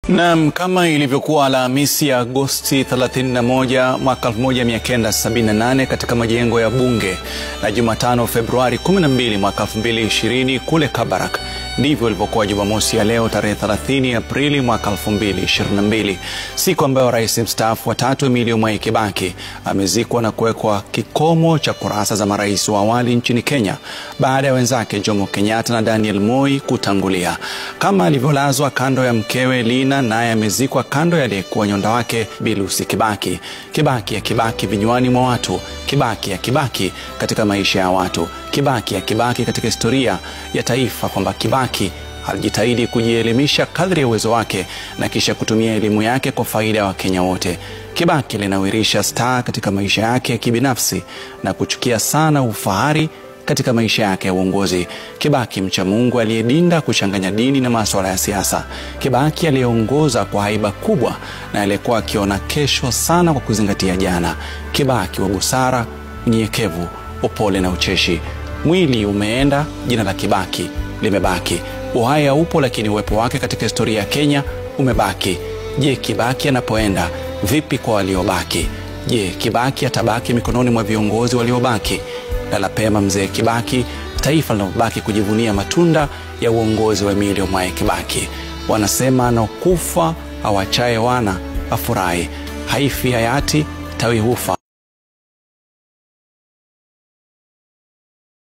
Naam, kama ilivyokuwa Alhamisi ya Agosti 31 mwaka 1978 katika majengo ya Bunge na Jumatano Februari 12 mwaka 2020 kule Kabarak, ndivyo ilivyokuwa Jumamosi ya leo tarehe 30 Aprili mwaka 2022, siku ambayo rais mstaafu wa tatu Emilio Mwai Kibaki amezikwa na kuwekwa kikomo cha kurasa za marais wa awali nchini Kenya baada ya wenzake Jomo Kenyatta na Daniel Moi kutangulia. Kama alivyolazwa kando ya mkewe Lina, naye amezikwa kando ya aliyekuwa nyonda wake Bi Lucy Kibaki. Kibaki ya Kibaki vinywani mwa watu, Kibaki ya Kibaki katika maisha ya watu, Kibaki ya Kibaki katika historia ya taifa, kwamba Kibaki alijitahidi kujielimisha kadri ya uwezo wake na kisha kutumia elimu yake kwa faida ya Wakenya wote. Kibaki linawirisha staa katika maisha yake ya kibinafsi na kuchukia sana ufahari katika maisha yake ya uongozi. Kibaki mcha Mungu aliyedinda kuchanganya dini na masuala ya siasa. Kibaki aliyeongoza kwa haiba kubwa na aliyekuwa akiona kesho sana kwa kuzingatia jana. Kibaki wa busara, unyenyekevu, upole na ucheshi. Mwili umeenda, jina la Kibaki limebaki. Uhai haupo, lakini uwepo wake katika historia ya Kenya umebaki. Je, Kibaki anapoenda vipi kwa waliobaki? Je, Kibaki atabaki mikononi mwa viongozi waliobaki? Lala pema mzee Kibaki, taifa linalobaki kujivunia matunda ya uongozi wa Emilio Mwai Kibaki. Wanasema anakufa awachaye wana afurahi, haifi hayati tawi hufa